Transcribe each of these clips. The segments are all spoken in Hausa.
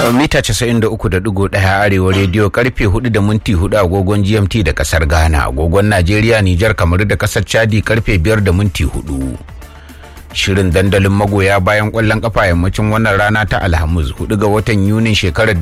mita 93.1 arewa rediyo karfe 4 da minti 4 agogon gmt da kasar ghana agogon najeriya nijar kamar da kasar chadi karfe 5 da minti 4 shirin dandalin magoya bayan kwallon kafa yammacin wannan rana ta alhamis 4 ga watan yunin shekarar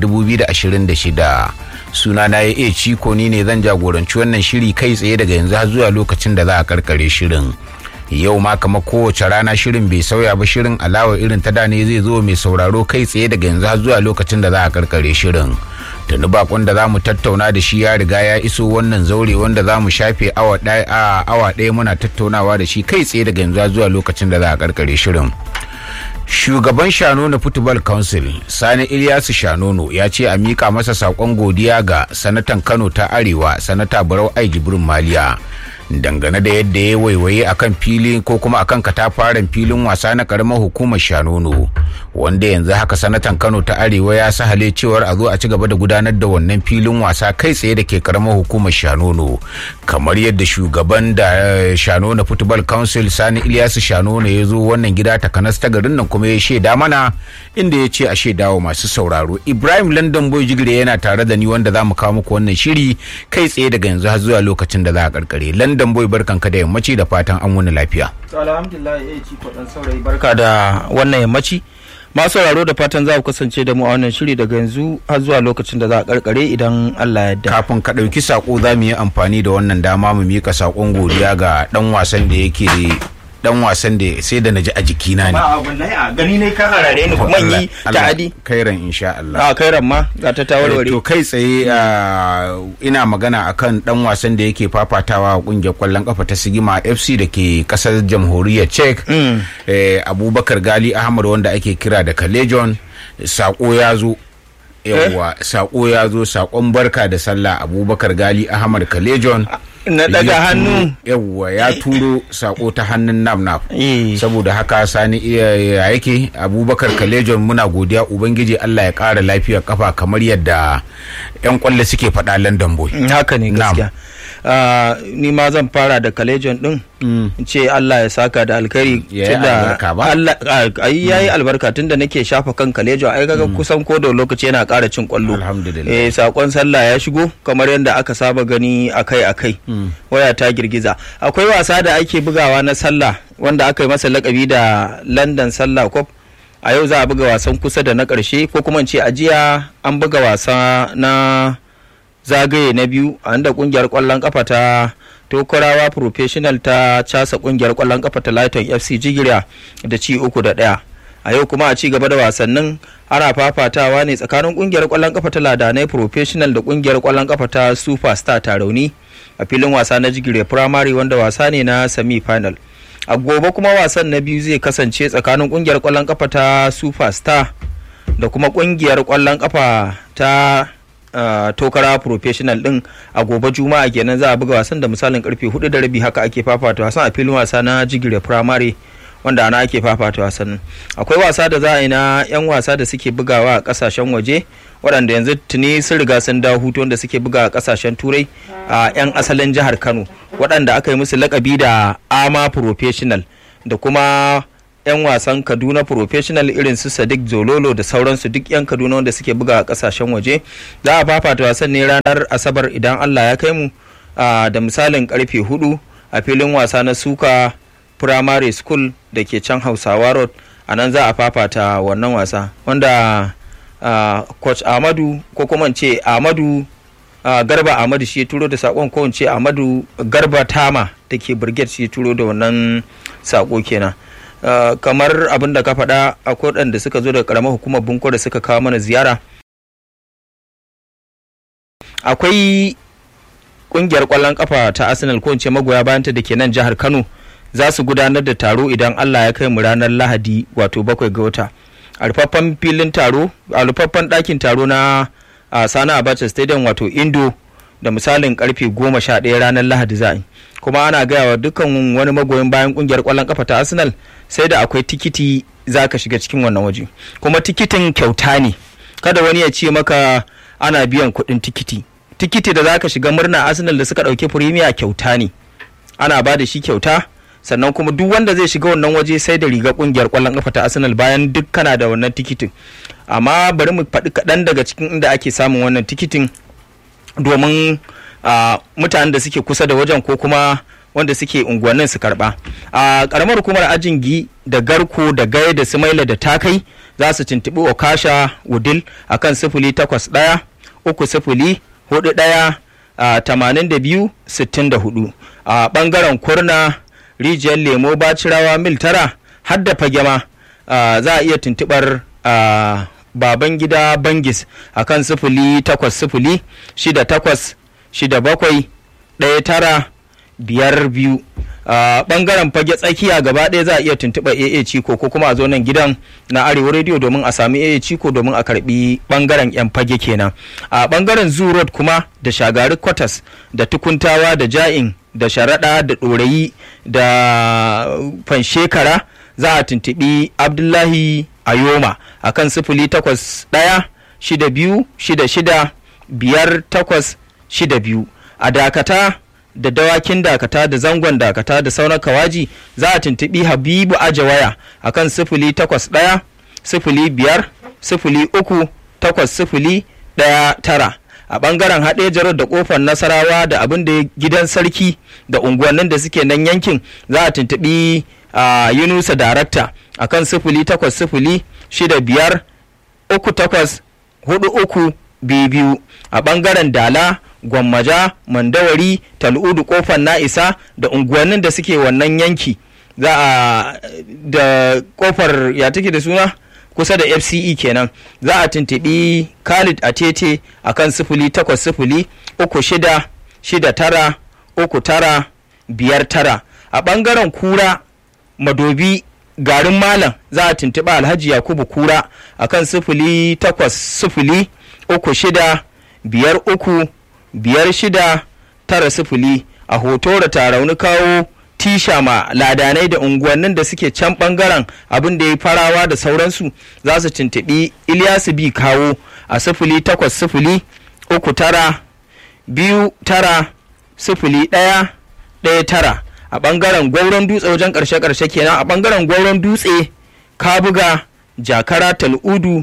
2026 suna na ya iya ciko ni ne zan jagoranci wannan shiri kai tsaye daga yanzu har zuwa lokacin da za a karkare shirin yau ma kamar kowace rana shirin bai sauya ba shirin alawa irin ta da ne zai zo mai sauraro kai tsaye daga yanzu har zuwa lokacin da za a karkare shirin tuni bakon da za mu tattauna da shi ya riga ya iso wannan zaure wanda za mu shafe awa ɗaya muna tattaunawa da shi kai tsaye daga yanzu har zuwa lokacin da za a karkare shirin shugaban shanono football council sani ilyasu shanono ya ce a mika masa sakon godiya ga sanatan kano ta arewa sanata barau ai jibrin maliya dangane da yadda ya waiwaye akan fili ko kuma akan katafaren filin wasa na karamar hukumar shanono wanda yanzu haka sanatan kano ta arewa ya sahale cewar a zo a ci gaba da gudanar da wannan filin wasa kai tsaye da ke karamar hukumar shanono kamar yadda shugaban da shanono football council sani ilyasu shanono ya zo wannan gida takanas ta garin nan kuma ya shaida mana inda ya ce a shaidawa masu sauraro ibrahim london boy jigire yana tare da ni wanda za mu kawo muku wannan shiri kai tsaye daga yanzu har zuwa lokacin da za a karkare london boy barkanka da yammaci da fatan an wani lafiya alhamdulillah ya ci kwaɗan saurayi barka da wannan yammaci masu sauraro da fatan za ku kasance da mu a wannan shiri daga yanzu har zuwa lokacin da za a karkare idan Allah ya yarda. kafin ka ɗauki sako za mu yi amfani da wannan dama mu mika sakon godiya ga ɗan wasan da yake dan wasan da sai da naji a jikina ne. Ba wallahi a gani ne ka harare ni kuma yi ta'adi. Kairan insha Allah. A kairan ma ga ta tawarware. To kai tsaye ina magana akan dan wasan da yake fafatawa a kungiyar kwallon kafa ta Sigima FC da ke kasar jamhuriyar Czech. Abubakar Gali Ahmad wanda ake kira da Kalejon sako ya zo yawwa sako ya zo sakon barka da sallah Abubakar Gali Ahmad Kalejon. na daga hannu yawwa ya turo sako ta hannun nam nam saboda haka sani iya yake abubakar kalejon muna godiya ubangiji allah ya kara lafiyar kafa kamar yadda yan kwallo suke faɗa london boy haka ne gaskiya ni ma zan fara da kalejon din ce Allah ya saka da alkhairi tunda Allah ai yayi albarka tunda nake shafa kan kalejo ai kaga kusan ko da lokaci yana ƙara cin kwallo alhamdulillah eh sakon sallah ya shigo kamar yadda aka saba gani akai akai waya ta girgiza akwai wasa da ake bugawa na sallah wanda aka yi masa lakabi da London Sallah Cup a yau za a buga wasan kusa da na ƙarshe ko kuma ce a jiya an buga wasa na zagaye na biyu a inda kungiyar kwallon kafa ta tokarawa professional ta casa kungiyar kwallon kafa ta lighton fc jigira da ci uku da daya a yau kuma a ci gaba da wasannin ana fafatawa ne tsakanin kungiyar kwallon kafa ta ladanai professional da kungiyar kwallon kafa ta superstar tarauni a filin wasa na jigire primary wanda wasa ne na semi final a gobe kuma wasan na biyu zai kasance tsakanin kungiyar kwallon kafa ta superstar da kuma kungiyar kwallon kafa ta Uh, tokara professional din a gobe juma'a kenan za a buga wasan da misalin karfe hudu da rabi haka ake fafata wasan a filin wasa na jigire primary wanda ana ake fafata wasan akwai wasa da za a yi na yan wasa da suke bugawa a kasashen waje waɗanda yanzu tuni sun riga sun dawo hutu wanda suke buga a kasashen turai a yan asalin jihar kano waɗanda aka yi musu lakabi da ama professional da kuma 'yan wasan kaduna professional irin su sadiq zololo da sauransu duk 'yan kaduna wanda suke buga a kasashen waje za a fafata wasan ne ranar asabar idan allah ya kai mu da misalin karfe hudu a filin wasa na suka primary school da ke can hausawa road a nan za a fafata wannan wasa wanda coach ahmadu ko kuma ce ahmadu garba ahmadu shi ya turo da sakon ko ce ahmadu garba tama da ke brigade shi ya turo da wannan sako kenan Uh, kamar abin da ka faɗa akwai waɗanda suka zo daga ƙaramar hukumar bunko da suka kawo mana ziyara akwai ƙungiyar ƙwallon ƙafa ta arsenal ko ce magoya bayanta da ke nan jihar kano za su gudanar da taro idan allah ya kai mu ranar lahadi wato bakwai ga wata a rufaffen filin taro a rufaffen ɗakin taro na uh, sani abacha stadium wato indo da misalin karfe goma sha ɗaya ranar lahadi za yi kuma ana gaya wa dukkan wani magoyin bayan kungiyar kwallon kafa ta arsenal sai da akwai tikiti za ka shiga cikin wannan waje kuma tikitin kyauta ne kada wani ya ce maka ana biyan kuɗin tikiti tikiti da za ka shiga murna arsenal da suka ɗauki firimiya kyauta ne ana ba da shi kyauta sannan kuma duk wanda zai shiga wannan waje sai da riga kungiyar kwallon kafa ta arsenal bayan duk kana da wannan tikitin amma bari mu faɗi kaɗan daga cikin inda ake samun wannan tikitin domin mutanen da suke kusa da wajen ko kuma wanda suke unguwannin su karba a karamar hukumar ajin gi da garko da gaya da sumaila da takai za su tuntuɓi okasha wudil a kan sifili takwas ɗaya uku sifili hudu ɗaya tamanin da biyu sittin da hudu a ɓangaren kurna rijiyar lemo bacirawa mil tara har da fagema za a iya tuntuɓar baban gida bangis a kan sifili takwas sifili shida takwas shida bakwai ɗaya tara biyar biyu a bangaren fage tsakiya gaba ɗaya za a iya tuntuɓa AA Ciko ko kuma a zo nan gidan na Arewa Radio domin a sami AA Ciko domin a karbi bangaren yan fage kenan a bangaren Zoo Road kuma da Shagari Quarters da Tukuntawa da Ja'in da Sharaɗa da Ɗorayi da Fanshekara za a tuntuɓi Abdullahi Ayoma a kan sifili takwas ɗaya shida biyu shida shida biyar takwas shida biyu a dakata da dawakin dakata da zangon dakata da sauran kawaji za a tuntuɓi habibu aje waya a kan sifili takwas ɗaya sifili biyar sifili uku takwas sifili ɗaya tara a ɓangaren haɗe jarar da ƙofar nasarawa da abin da gidan sarki da unguwannin da suke nan yankin za a tuntuɓi a yunusa darakta a kan sifili takwas sifili shida biyar uku takwas hudu uku biyu biyu a ɓangaren dala gwammaja mandawari tal'udu kofar na'isa da unguwannin da suke wannan yanki za a da kofar ya take da suna kusa da fce kenan za a tuntuɓi khalid atete a kan sifili takwas sifili uku shida shida tara uku tara biyar tara a ɓangaren kura madobi garin malam za a tuntuɓi alhaji yakubu kura a kan sifili takwas sifili uku shida biyar uku biyar shida tara sifili a hoto da tarauni kawo tisha ma ladanai da unguwannin da suke can bangaren abin da ya farawa da sauransu za su tuntuɓi ilyasu bi kawo a sifili takwas sifili uku tara biyu tara sifili ɗaya ɗaya tara a bangaren gwauron dutse wajen ƙarshe-ƙarshe kenan a bangaren gwauron dutse kabuga jakara tal'udu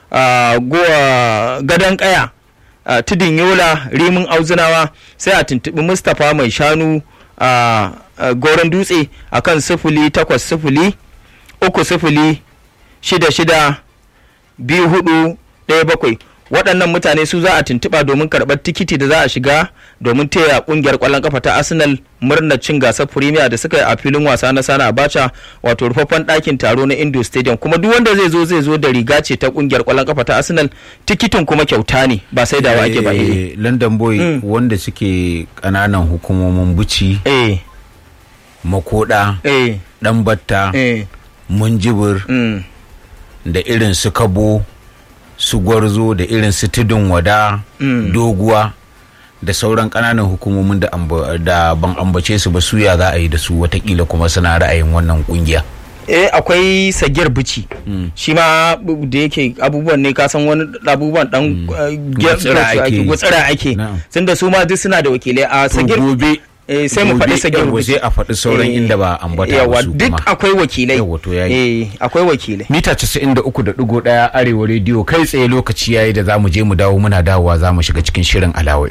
gadon ƙaya Uh, tudun yola rimin auzunawa sai a tuntuɓi mustapha mai shanu a uh, uh, goron dutse a kan sifili takwas sifili uku sifili shida shida biyu hudu ɗaya bakwai waɗannan mutane su za a tuntuɓa domin karɓar tikiti da za a shiga domin taya ƙungiyar ƙwallon kafa ta arsenal murnar cin gasar premier da suka yi a filin wasa na sana abacha wato rufaffen ɗakin taro na indo stadium kuma duk wanda zai zo zai zo da riga ce ta ƙungiyar ƙwallon kafa ta arsenal tikitin kuma kyauta ne ba sai da ake ba eh london boy mm. wanda suke ƙananan hukumomin buci eh makoda eh dan batta eh munjibir mm. da irin su kabo su gwarzo da irin su tudun wada Mm. doguwa da sauran ƙananan hukumomin da, amba- da ban ambace su ba suya za a yi da su watakila kuma suna ra'ayin wannan kungiya eh akwai sagiyar bici shi ma bu- da yake abubuwan ne kasan wani abubuwan dan eh, Gutsira gyar- ake yi. gutsira ake Na'am. tunda su ma duk suna da wakilai a sagir gobe eh, sai mu faɗi gobe, sagir yawwa, bici sai a faɗi sauran Eh, inda ba ambata ba yawa su duk kuma. akwai wakilai Yawwa, to yayi. eh akwai wakilai mita 93.1 arewa rediyo kai tsaye lokaci yayi da za mu je mu dawo muna dawowa za mu shiga cikin shirin alawa